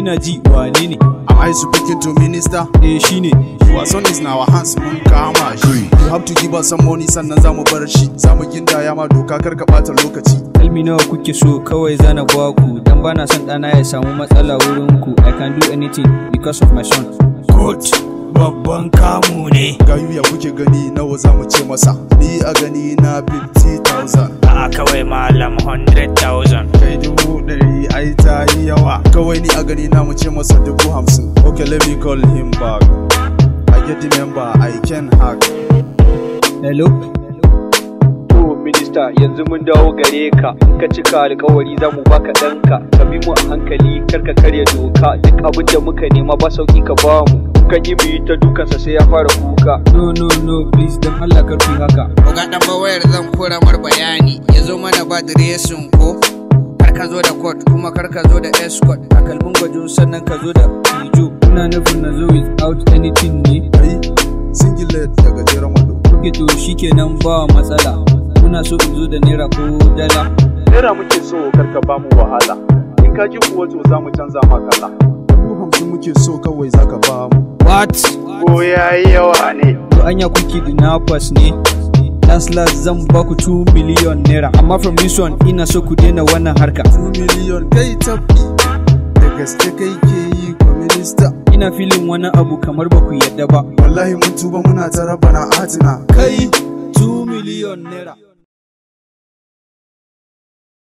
ina ji wane ne Am I speaking to minister? eh shine Our son is in our hands mun kama shi. You have to give us some money sannan za mu bar shi. Za mu gindaya ma doka kar ka ɓata lokaci. kalmi nawa kuke so kawai zana ba ku dan bana son ɗana ya samu matsala wurin ku i can do anything because of my son Good. Babban kamu ne. Gayu ya kuke gani nawa za mu ce masa. Ni a gani na 50,000. A kawai malam 100,000. Kai dubu ɗari ai ta yi yawa. Kawai ni a gani na mu ce masa dubu hamsin. Okay let me call him back. I get the member I can hack. hello to minista yanzu mun dawo gare ka in ka cika alkawari za mu baka ɗanka ka bi mu a hankali kar ka karya doka duk abin da muka nema ba sauki ka ba mu kan yi mu yi ta dukansa sai ya fara kuka no no no please dan Allah kar ku yi haka Oga ɗan wayar zan kora mar bayani ya zo mana ba diresin ko kar ka zo da court kuma kar ka zo da escort takalmin gwajo sannan ka zo da tijo ina nufin na zo without anything ne Ai, singlet da gajeren wando. kuke to shikenan ba matsala kuna so in zo da naira ko dala Naira muke so karka ba mu wahala. In ka ji kuwa to za mu canza ma kala. Dubu hamsin muke so kawai za ka ba mu. what Ko ya yi yawa ne. to anya kuke dinafas ne last last zan ba ku 2 million naira amma from this one ina so ku daina wannan harka 2 miliyon kai tafi. Da gaske kai ke yi ko minista. ina filin wani abu kamar ba ku yadda ba Wallahi mun tuba muna ta raba na atina. kai 2 million naira